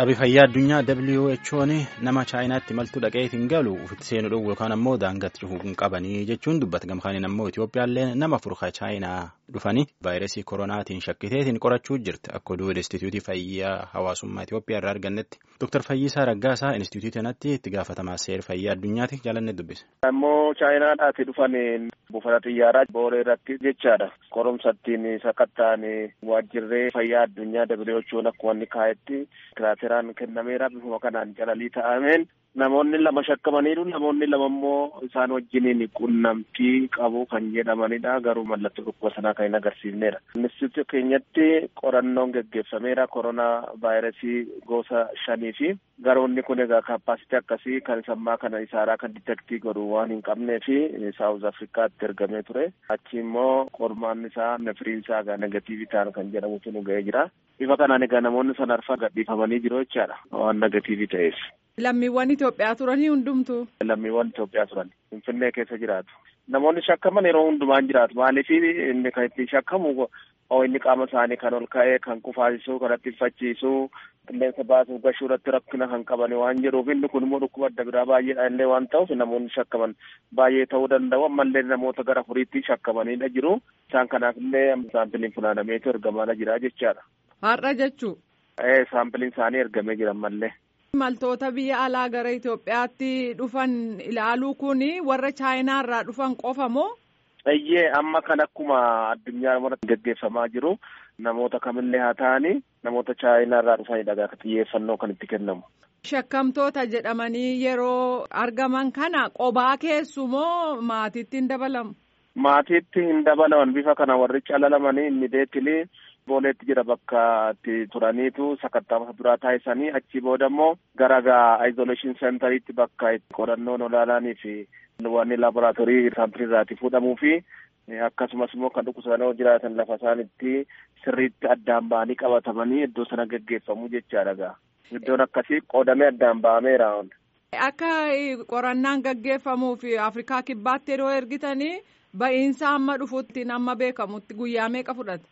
Dhaabbii fayyaa addunyaa WHO'n nama chaayinaatti maltuu dhaqee hin galu ofitti seenuu dhowwu yookaan ammoo daangatti cufuu hin qabanii jechuun dubbata. Gamkaaniin ammoo Itoophiyaallee nama furka chaayinaa dhufanii vaayirasii koronaatiin shakkiteetiin qorachuu jirti. Akka oduu Inistituutii Fayyaa Hawaasummaa Itoophiyaa irraa argannetti. Dr. Fayyisaa Raggaasaa Inistituutii kanatti itti gaafatamaa seera fayyaa addunyaati jaalanne dubbise. Ammoo chaayinaadhaati dhufan buufata xiyyaaraa booree irratti jechaadha. Qorumsattiin sakattaan waajjirree fayyaa addunyaa WHO'n akkuma inni kaa'etti tiraateraan kennameera bifuma kanaan calalii ta'ameen namoonni lama shakkamaniiru namoonni lama immoo isaan wajjiniin qunnamtii qabu kan jedhamanidha garuu mallattoo dhukkuba sanaa kan hin agarsiifnedha. Inistituutii keenyatti qorannoon geggeeffameera koronaa vaayirasii gosa shanii fi garoonni kun egaa kaappaasitii akkasii kan sammaa kana isaaraa kan ditektii godhu waan hin qabnee fi saawuz afrikaatti ergamee ture achi immoo qormaan isaa nefiriin isaa egaa negatiivii ta'an kan jedhamutu nu ga'ee jira. Bifa kanaan egaa namoonni sana arfan gadhiifamanii jiru jechaadha waan negatiivii ta'eef. Lammiiwwan Itoophiyaa turanii hundumtu. Lammiiwwan Itoophiyaa turan Finfinnee keessa jiraatu. Namoonni shakkaman yeroo hundumaan jiraatu maaliif inni kan ittiin shakkamu inni qaama isaanii kan ol ka'ee kan qufaasisuu kan ittifachiisuu qilleensa baasuu gashuu irratti rakkina kan qaban waan jedhuuf inni kun immoo dhukkuba adda biraa baay'eedha illee waan ta'uuf namoonni shakkaman baay'ee ta'uu danda'u ammallee namoota gara furiitti shakkamanidha jiru isaan kanaaf illee saampiliin funaanameetu ergamaadha jira jechaadha. Har'a jechuu. Ee saampiliin isaanii ergamee jira ammallee. Imaltoota biyya alaa gara Itoophiyaatti dhufan ilaaluu kun warra chaayinaa irraa dhufan qofa moo? Eeyyee amma kan akkuma addunyaa irratti gaggeeffamaa jiru namoota kamillee haa ta'anii namoota chaayinaa irraa dhufanidha gaafa xiyyeeffannoo kan itti kennamu. Shakkamtoota jedhamanii yeroo argaman kana qobaa keessu moo maatiitti hin dabalamu? Maatiitti hin dabalaman bifa kana warri calalamanii inni deetilii booleetti jira bakka itti turaniitu sakatta'amsa duraa taasisanii achi booda immoo gara gaa isolation centeritti bakka itti qorannoon olaananii fi wanni laaboraatoorii saampilii irraati fuudhamuu fi akkasumas immoo kan dhukkubsatanii jiraatan lafa isaanitti sirriitti addaan ba'anii qabatamanii iddoo sana gaggeeffamu jechaadha gaa iddoon akkasii qoodamee addaan ba'ameera. Akka qorannaan gaggeeffamuuf Afrikaa kibbaatti yeroo ergitanii ba'iinsa amma dhufutti amma beekamutti guyyaa meeqa fudhata?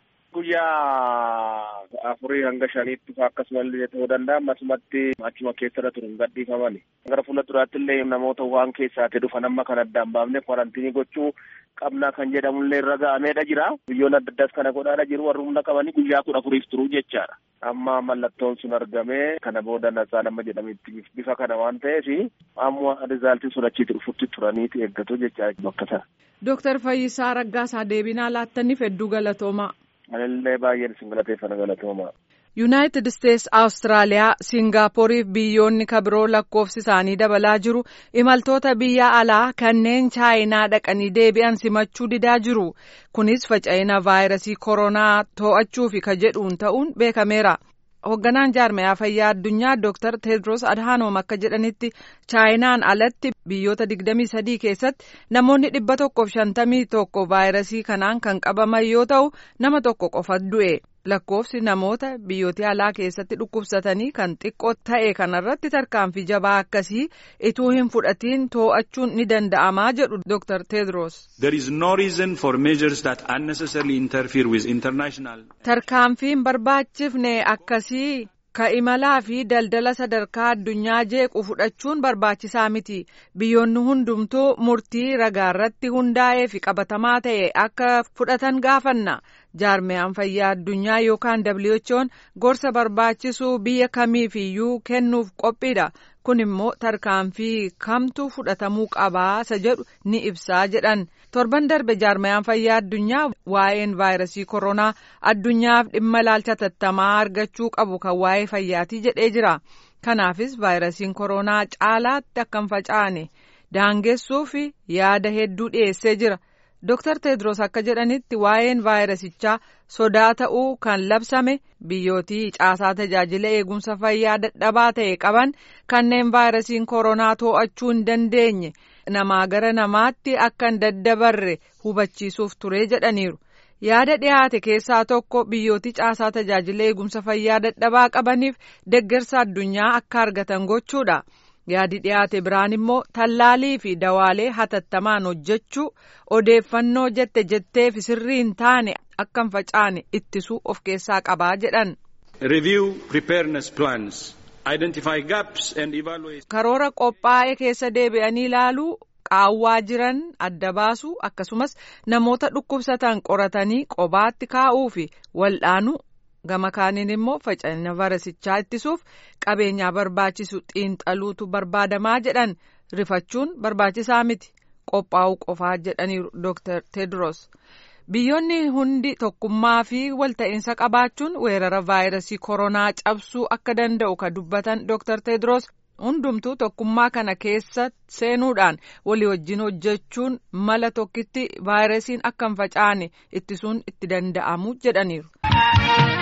Guyyaa afurii hanga shaniitti akkasumallee ta'uu danda'a. Ammasumatti achuma keessa irra turuun gadhiifamani. Gara fuula duraatti illee namoota waan keessaatti dhufan amma kan addaan baafne kwarantiinii gochuu qabna kan jedhamullee irra ga'ameedha jira. Biyyoon adda addaas kana godhaadha jiru warri humna qabanii guyyaa kudha afuriif turuu jechaadha. Amma mallattoon sun argamee kana booda nasaan amma jedhametti bifa kana waan ta'eef amma rizaaltiin sun achitti dhufutti turaniiti eeggatu jecha bakka sana. Dooktar Fayyisaa Raggaasaa deebinaa laattaniif hedduu galatoomaa. Anillee baay'een isin galateeffana galatoomaa. Yuunaayitid Isteets, Awustiraaliyaa, Siingaapporii fi biyyoonni kabiroo lakkoofsi isaanii dabalaa jiru imaltoota biyya alaa kanneen chaayinaa dhaqanii deebi'an simachuu didaa jiru. Kunis faca'ina vaayirasii koronaa to'achuufi ka jedhuun ta'uun beekameera. Hoogganaan jaarmayaa fayyaa addunyaa Dr. Tedros Adhanom akka jedhanitti chaayinaan alatti biyyoota 23 keessatti namoonni dhibba tokkoof shantamii tokko vaayirasii kanaan kan qabaman yoo ta'u nama tokko qofa du'e. Lakkoofsi namoota biyyoota alaa keessatti dhukkubsatanii kan xiqqoo ta'e kanarratti tarkaanfii jabaa akkasii ituu hin fudhatiin to'achuun ni danda'amaa jedhu Dr. Tedros. There is no reason for measures that unnecessarily interfere with international. Tarkaanfiin barbaachifne akkasii ka imalaa fi daldala sadarkaa addunyaa jeequ fudhachuun barbaachisaa miti. Biyyoonni hundumtuu murtii ragaarratti hundaa'ee fi qabatamaa ta'e akka fudhatan gaafanna. jaarmiyaan fayyaa addunyaa yookaan WHO'n gorsa barbaachisu biyya kamiifiyyuu kennuuf qophiidha. Kun immoo tarkaanfii kamtu fudhatamuu qabaa isa jedhu ni ibsaa jedhan. Torban darbe jaarmiyaan fayyaa addunyaa waa'een vaayirasii koronaa addunyaaf dhimma ilaalcha tattamaa argachuu qabu kan waa'ee fayyaatii jedhee jira. Kanaafis vaayirasiin koronaa caalaatti akka hin facaane daangessuuf yaada hedduu dhiyeessee jira. Dr. Tedros akka jedhanitti waa'een vaayirasichaa sodaa ta'uu kan labsame biyyootii caasaa tajaajila eegumsa fayyaa dadhabaa ta'e qaban kanneen vaayirasiin koronaa to'achuu hin dandeenye namaa gara namaatti akka hin daddabarre hubachiisuuf ture jedhaniiru. Yaada dhiyaate keessaa tokko biyyootii caasaa tajaajila eegumsa fayyaa dadhabaa qabaniif deggersa addunyaa akka argatan gochuudha. yaadi dhiyaate biraan immoo tallaalii fi dawaalee hatattamaan hojjechuu odeeffannoo jette jetteef sirrii hin taane akka hin facaane ittisuu of keessaa qabaa jedhan. Review preparedness plans identify gaps and evaluate. Karoora qophaa'e keessa deebi'anii ilaaluu qaawwaa jiran adda baasuu akkasumas namoota dhukkubsatan qoratanii qobaatti kaa'uu fi wal'aanuu gama kaaniin immoo faca'ina vayrasichaa ittisuuf qabeenyaa barbaachisu xiinxaluutu barbaadamaa jedhan rifachuun barbaachisaa miti qophaa'uu qofaa jedhaniiru Dr. Tedros. Biyyoonni hundi tokkummaa fi walta'iinsa qabaachuun weerara vaayirasii koronaa cabsuu akka danda'u ka dubbatan Dr. Tedros hundumtuu tokkummaa kana keessa seenuudhaan walii wajjin hojjechuun mala tokkitti vaayirasiin akka hin facaane ittisuun itti danda'amu jedhaniiru.